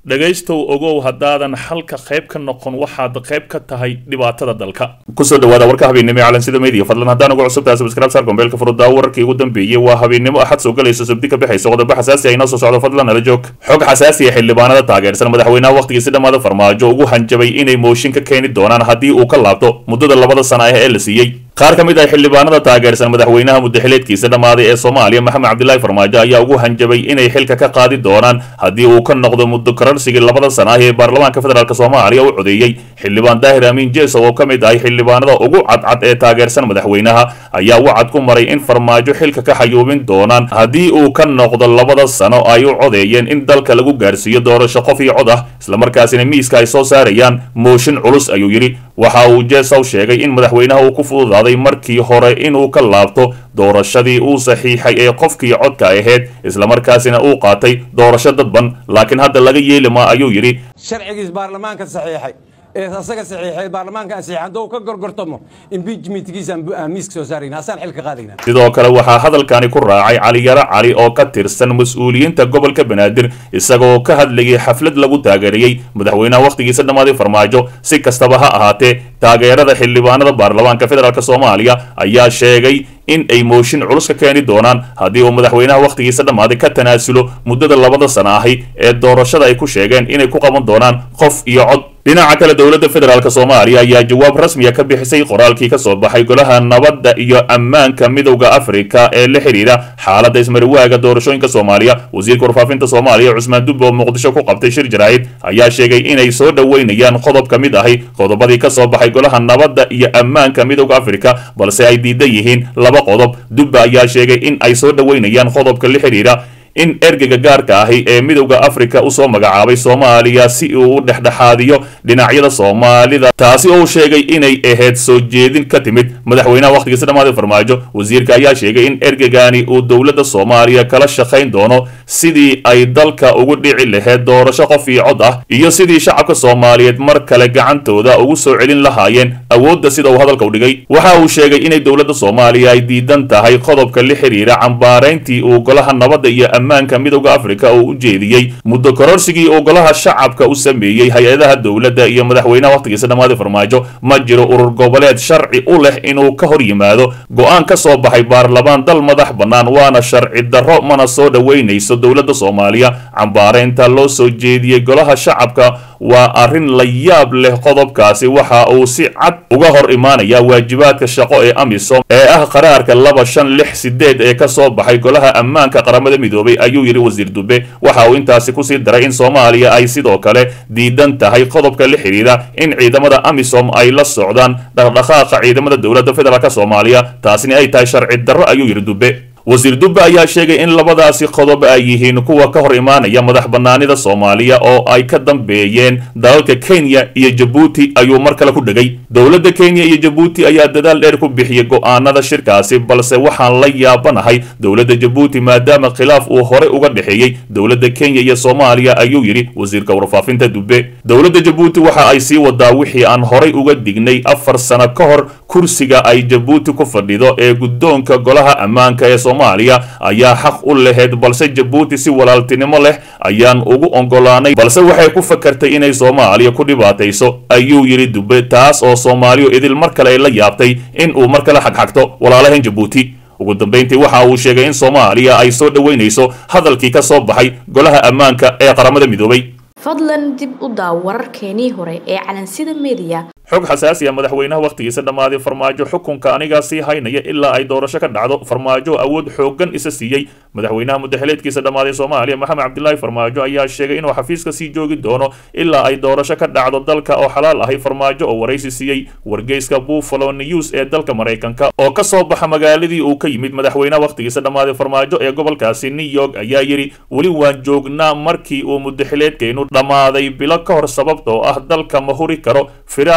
dhegaystow ogow haddaadan xalka qayb ka noqon waxaad qayb ka tahay dhibaatada dalka kusoo dhawaada warka habeennimo ee calansida media fadlan haddaan ugu cusubtahay subscribe saar gombeelka furudaa wararkii ugu dambeeyey waa habeennimo axad soo galaysa sabdi ka bixaysa qodobo xasaasi ah inoo soo socdo fadlan nala joog xog xasaasi ah xildhibaanada taageersan madaxweynaha wakhtigiisi dhammaada farmaajo ugu hanjabay inay mooshin ka keeni doonaan haddii uu ka laabto muddada labada sana ah ee la siiyey qaar ka mid ah xildhibaanada taageersan madaxweynaha muddaxileedkiisa dhammaaday ee soomaaliya maxamed cabdilaahi farmaajo ayaa ugu hanjabay inay xilka ka qaadi doonaan haddii uu ka noqdo muddo korarsigii labada sana ah ee baarlamaanka federaalk soomaaliya u codeeyey xildhibaan daahir amiin jeesow oo ka mid ahay xildhibaanada ugu cadcad ee taageersan madaxweynaha ayaa wacad ku maray in farmaajo xilka ka xayuubin doonaan haddii uu ka noqdo labada sano ay u codeeyeen in dalka lagu gaarsiiyo doorasho qof iyo cod ah islamarkaasina miiska ay soo saarayaan mooshin culus ayuu yidhi waxa uu jeesow sheegay in madaxweynaha uu ku fududaaday markii hore inuu ka laabto doorashadii uu saxiixay ee qofkii codka ahayd islamarkaasina uu qaatay doorasho dadban laakiin hadda laga yeeli maa ayuu yidhi sharcigiis baarlamaanka saxiixay ee asaga saxiixay baarlamaanka ansixay hadduu ka gorgortamo impeachmentkiisa aan miiska soo saarayna asaan xilka qaadayna sidoo kale waxaa hadalkani ku raacay caliyaro cali oo ka tirsan mas-uuliyiinta gobolka banaadir isagoo ka hadlayay xaflad lagu taageerayey madaxweynaha wakhtigiisa dhammaaday farmaajo si kastaba ha ahaatee taageerada xildhibaanada baarlamaanka federaalk soomaaliya ayaa sheegay in ay mooshin culus ka keeni doonaan haddii uu madaxweynaha wakhtigiisa dhammaaday ka tanaasulo muddada labada sana ahi ee doorashada ay ku sheegeen inay ku qaban doonaan qof iyo cod dhinaca kale dowladda federaalk soomaaliya ayaa jawaab rasmiya ka bixisay qoraalkii ka soo baxay golaha nabadda iyo ammaanka midowda afrika ee la xidhiidha xaaladda ismariwaaga doorashooyinka soomaaliya wasiirka warfaafinta soomaaliya cusmaan dubbe oo muqdisho ku qabtay shir jaraa'id ayaa sheegay inay soo dhoweynayaan qodob ka mid ahi qodobadii ka soo baxay golaha nabadda iyo ammaanka midowda afrika balse ay diidan yihiin laba qodob dubbe ayaa sheegay in ay soo dhoweynayaan qodobka la xidhiidha in ergeyga gaarka ahi ee midowda afrika usoo magacaabay soomaaliya si uu u dhexdhexaadiyo dhinacyada soomaalida taasi oo sheegay inay ahayd soo jeedin ka timid madaxweynaha wakhtigiisa dhammaaday farmaajo wasiirka ayaa sheegay in ergeygani uu dowladda soomaaliya kala shaqayn doono sidii ay dalka ugu dhici lahayd doorasho qof iyo cod ah iyo sidii shacabka soomaaliyeed mar kale gacantooda ugu soo celin lahaayeen awoodda sida uu hadalka u dhigay waxa uu sheegay inay dowladda soomaaliya ay diidan tahay qodobka la xidhiira cambaarayntii uu golaha nabadda iyo ammaanka midowda afrika oo u jeediyey muddo kororsigii uu golaha shacabka u sameeyey hay-adaha dowladda iyo madaxweynaha wakhtigiisa dhammaaday farmaajo ma jiro urur goboleed sharci u leh inuu ka hor yimaado go-aan ka soo baxay baarlamaan dal madax bannaan waana sharci darro mana soo dhoweynayso dowladda soomaaliya cambaaraynta loo soo jeediyey golaha shacabka waa arrin la yaab leh qodobkaasi waxa uu si cad uga hor imaanaya waajibaadka shaqo ee amisom ee ah qaraarka laba shan lix sideed ee ka soo baxay golaha ammaanka qaramada midoobay ayuu yidhi wasiir dube waxa uu intaasi kusii daray in soomaaliya ay sidoo kale diidan tahay qodobka la xidhiidha in ciidamada amisom ay la socdaan dhaqdhaqaaqa ciidamada dowladda federaalk soomaaliya taasina ay tahay sharci darro ayuu yidhi dube wasiir dubbe ayaa sheegay in labadaasi qodob ay yihiin kuwa ka hor imaanaya madax bannaanida soomaaliya oo ay ka dambeeyeen dalalka kenya iyo jabuuti ayuu mar kale ku dhegay dowladda kenya iyo jabuuti ayaa dadaal dheer ku bixiyey go'aanada shirkaasi balse waxaan la yaabanahay dowladda jabuuti maadaama khilaaf uu hore uga dhexeeyey dowladda kenya iyo soomaaliya ayuu yidhi wasiirka warfaafinta dubbe dowladda jabuuti waxa ay sii wadaa wixii aan horay uga dignay afar sano ka hor kursiga ay jabuuti ku fadhido ee guddoonka golaha ammaanka ee soomaaliya ayaa xaq u lahayd balse jabuuti si walaaltinimo leh ayaan ugu oggolaanay balse waxay ku fakartay inay soomaaliya ku dhibaatayso ayuu yidhi dube taas oo soomaaliyu idil mar kale ay la yaabtay in uu mar kale xagxagto walaalahan jabuuti ugu dambayntii waxa uu sheegay in soomaaliya ay soo dhoweynayso hadalkii ka soo baxay golaha ammaanka ee qaramada midoobay fadlan dib u daaw wararkeenii hore ee calansida mediya xog xasaasi ah madaxweynaha wakhtigiisa dhammaaday farmaajo xukunka anigaa sii haynaya ilaa ay doorasho ka dhacdo farmaajo awood xooggan isa siiyey madaxweynaha muddaxileedkiisa dhammaaday soomaaliya maxamed cabdilaahi farmaajo ayaa sheegay inuu xafiiska sii joogi doono ilaa ay doorasho ka dhacdo dalka oo xalaal ahay farmaajo oo waraysi siiyey wargeyska buffalo news ee dalka maraykanka oo ka soo baxa magaaladii uu ka yimid madaxweynaha wakhtigiisa dhammaaday farmaajo ee gobolkaasi new york ayaa yidhi weli waan joognaa markii uu muddaxileedkeennu dhammaaday bilo ka hor sababtoo ah dalka ma huri karo firaaq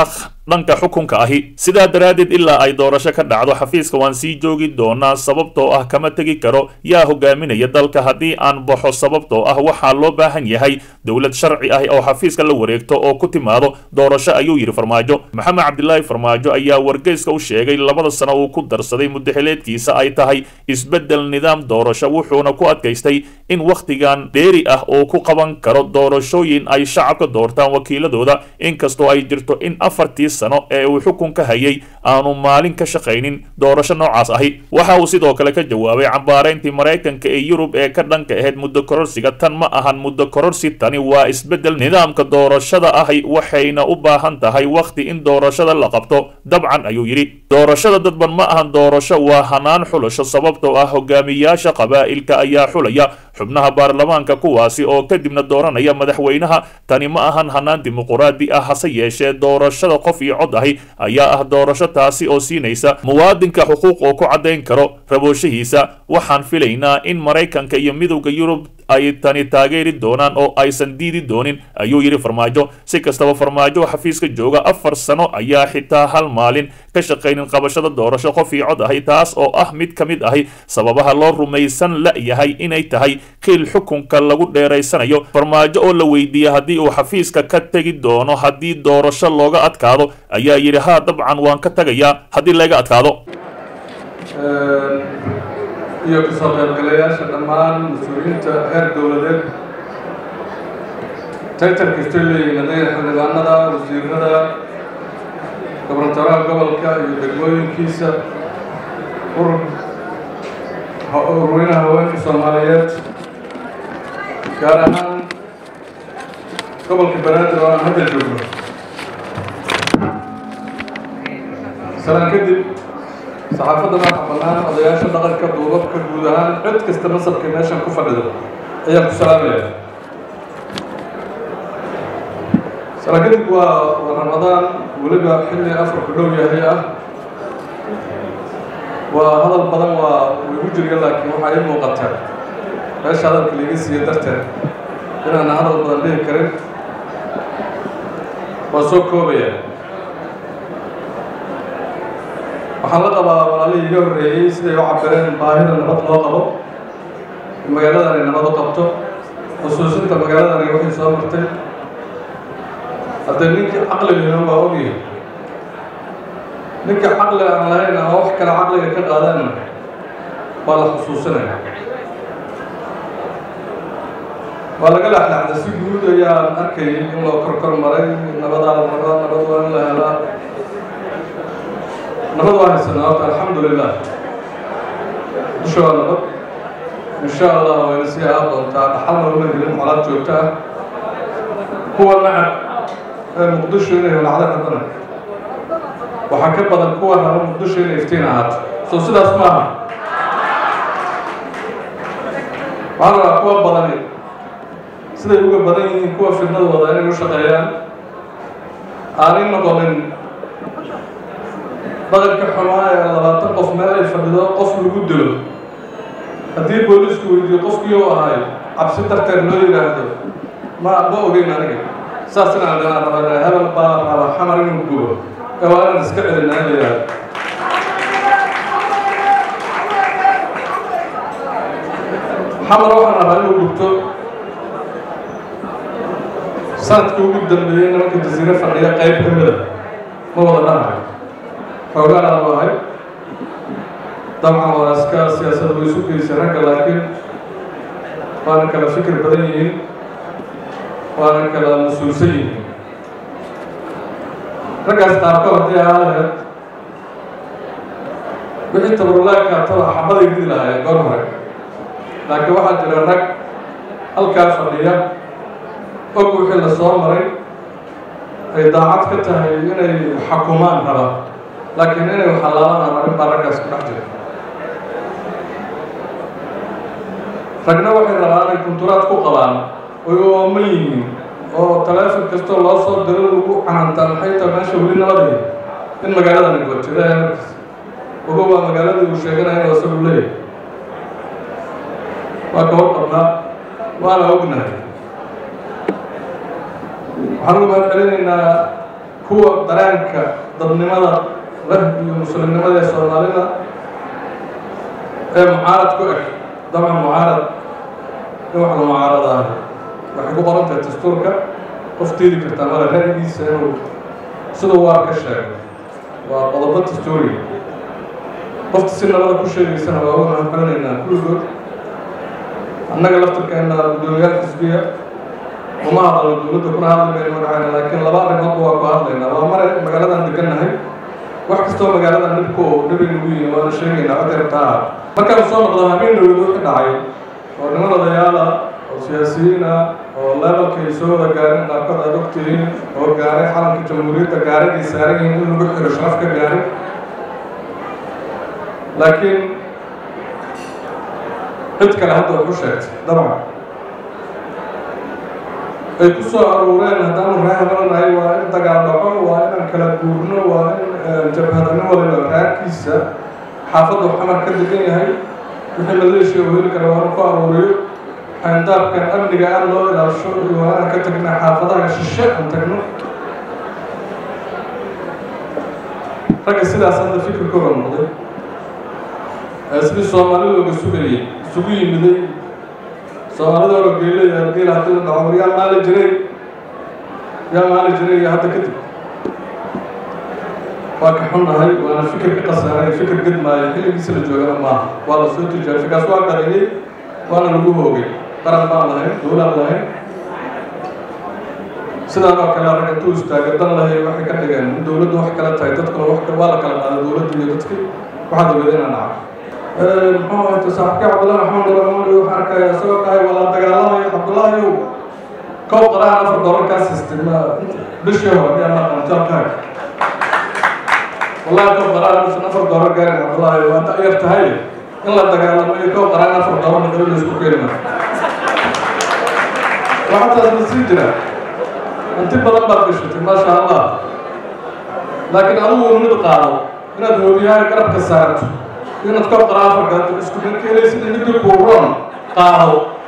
dhanka xukunka ahi sidaa daraaddeed ilaa ay doorasho ka dhacdo xafiiska waan sii joogi doonaa sababtoo ah kama tegi karo yaa hogaaminaya dalka haddii aan baxo sababtoo ah waxaa loo baahan yahay dowlad sharci ah oo xafiiska la wareegto oo ku timaado doorasho ayuu yidhi farmaajo maxamed cabdilaahi farmaajo ayaa wargeyska u sheegay labada sano uu ku darsaday mudaxileedkiisa ay tahay isbeddel nidaam doorasho wuxuuna ku adkaystay in wakhtigan dheeri ah oo ku qaban karo doorashooyin ay shacabka doortaan wakiiladooda inkastoo ay jirto in afartii sano ee uu xukunka hayay aanu maalin ka shaqaynin doorasho noocaas ahi waxa uu sidoo kale ka jawaabay cambaarayntii maraykanka ee yurub ee ka dhanka ahayd muddo kororsiga tan ma ahan muddo kororsi tani waa isbeddel nidaamka doorashada ahi waxayna u baahan tahay wakhti in doorashada la qabto dabcan ayuu yidhi doorashada dadban ma ahan doorasho waa hanaan xulasho sababtoo ah hogaamiyaasha qabaa'ilka ayaa xulaya xubnaha baarlamaanka kuwaasi oo kadibna dooranaya madaxweynaha tani ma ahan hanaan dimuquraadi ah hase yeeshee doorashada qof iyo cod ahi ayaa ah doorasho taasi oo siinaysa muwaadinka xuquuq oo ku caddayn karo rabooshihiisa waxaan filaynaa in maraykanka iyo midowda yurub ay tani taageeri doonaan oo aysan diidi doonin ayuu yidhi farmaajo si kastaba farmaajo xafiiska jooga afar sano ayaa xitaa hal maalin ka shaqaynin qabashada doorasho qof io cod ahi taas oo ah mid ka mid ahi sababaha loo rumaysan la-yahay inay tahay qiil xukunka lagu dheeraysanayo farmaajo oo la weydiiyey haddii uu xafiiska ka tegi doono haddii doorasho looga adkaado ayaa yidhi haa dabcan waan ka tagayaa haddii laga adkaado iyo kasoo qaybgalayaasha dhammaan mas-uuliyiinta heer dowladeed taytar kastay leeyihiin hadday xildhibaanada wasiirada gobernatoraha gobolka iyo degmooyinkiisa urur urweynaha haweenka soomaaliyeed gaar ahaan gobolka banaadir oo aan hadda joogno salaan kadib saxaafadda maaxa bannaan odayaasha dhaqanka duubabka guud ahaan cid kasta masabka meeshan ku fadhido ayaan ku salaamaya salaan kadib waa waa ramadaan weliba xilli afarku dhow yahay ah waa hadal badan waa wigu jirya laakiin waxaa ii muuqata meesha hadalka liiga siiya darteed inaana hadal badan dhihi karin waa soo koobaya waxaan la qabaa walaalihii iga horreeyey siday u cabireen baahida nabad loo qabo in magaaladan ay nabad u qabto xusuusinta magaaladan ay waxay soo martay haddee ninkii caqligina waa ogyahay ninka caqli aan lahayn ama wax kale caqliga ka qaadaanna waa la xusuusinaya waa laga laxlaxda si guud ayaan arkayay in loo kor kor maray nabadaa la rabaa nabad waa in la helaa nabad waa haysanaa horta alxamdu lilah dusha waa nabad insha allah wayna sii ahaan doontaa dhaxalna uma helin colaad joogto ah kuwa nacab ee muqdisho inay holacda haddana waxaa ka badan kuwa raba muqdisho inay iftiin ahaato soo sidaas maaha waxaa la rabaa kuwa badani siday uga badan yihiin kuwa fidnada wada inay u shaqeeyaan aanay noqonin dhaqanka xumaa ee labaatan qof meel ay fadhido qof lagu dilo haddii boolisku weydiiyo qofkii u ahay cabsi darteed loo yidhaahdo ma ma ogeyn aniga saas inaan dhanaan rabaa hebel baa raba xamar inuu gubo ee waa inaan iska celinaa in la yidhaahdo xamar waxaan rabaa inuu gubto sanadkii ugu dambeeyey nimanka jasiire fadhiya qayb ka mida ma wada dhanahay xoogaan aan ahay dabcan waa iska siyaasad way isu geysay ragga laakiin waana kala fikir badan yihiin waana kala mas-uulsan yihiin raggaas qaarkood haddii ahaa lahayd wixii tabarulaagka taba xabaday ridi lahaayeen goor hore laakiin waxaa jira rag halkaa fadhiya og wixii la soo maray ay daacad ka tahay inay xakumaan rabaa laakiin inay xalaalaan arrin baa raggaas ku dhex jira ragna waxay rabaan inay kunturaad ku qabaan oy ooman yihiin oo taleefon kastoo loo soo diro lagu canantaa maxay tahay meesha weli nabadaya in magaaladani goto ilaahay markiis ogo waa magaaladii uu sheeganaya inuu isagu leeyahay waa ka warqabnaa waana ognahay waxaan ugu mahad celinaynaa kuwa dareenka dadnimada leh iyo muslimnimada ee soomaalida ee mucaarad ku eg dabcan mucaarad in wax la mucaaradaah waxay ku qoran tahay dastuurka qof tiidi kartaa male ra'yigiisa inuu siduu waar ka sheego waa qodobo dastuuri qofta si nabada ku sheegaysana waa uga mahadcelinaynaa kulligood annaga laftirkeena guddoomiyaal xisbiya uma hadalno dowladda kuna hadli mayno magacayna laakiin laba arrimoodba waa ku hadlaynaa waa mare magaaladan degannahay wax kastoo magaaladan dhibku dhibi nagu yihin waana sheegaynaa cod yartaa markaan soo noqdo habeen dhowed wixii dhacay oo niman odayaala oo siyaasiyiina oo levelka ay soo wada gaareen qaarkood aad ogtihiin oo gaaray xalanka jamhuuriyadda gaaragay saaran yihiin in lagu xiro sharaf ka gaaray laakiin cid kale hadda wax u sheegtay dabcan ay ku soo aruureen haddaanu reehabalanahay waa in dagaal dhaco waa inaan kala guurno waa in jabhadano waliba raarkiisa xaafaddu xamar ka degan yahay wixii maleeshiya uu heli kara waa inu ku aruuriyo xayndaabkan amniga aan loo ilaasho iyo waa inaan ka tagna xaafadaha shishe aan tagno ragga sidaas hadda fikirkooda noqday sidii soomaali looga sugayay isugu yimiday soomaalida oo geelaya geel haddii la dhaco yaa maali jiray yaa maali jiray iyo hadda kadib waa ka xunnahay waana fikir ka qasaaray fikir gedmaayo xilligiisa la joogana maaha waa la soo tijaabay fikaas waa qariyey waana lagu hoogay qaran baan lahayn dowlaan lahayn sidaan oo kale rag intuu istaaga dan lahay waxay ka dhigeen in dowladdu wax kala tahay dadkuna wax waa la kala qaaday dowladda iyo dadkii waxaad ogeeda inaan dhaca muxuu ahayta saaxibkii cabdullahi maxamed ramani waxaan arkaya isagoo dhahay waa la dagaalamayo cabdullahiow kow qaraan afar doolar kaa sistay ma bishii hore ayaa ma qantaabkaag wallahi kow qaraan usan afar doolar gaarin cabdullahi waa da yar tahay in la dagaalamo iyo kow qaraan afar doolar naqli la isku keeni maayo waxaa taas la sii jira hanti badan baad gashatay maasha allah laakiin adigu mid qaado inaad hoobiyaha garabka saarto inaad ka qaraafa gato isku mid keenaysid midii kuuroon qaado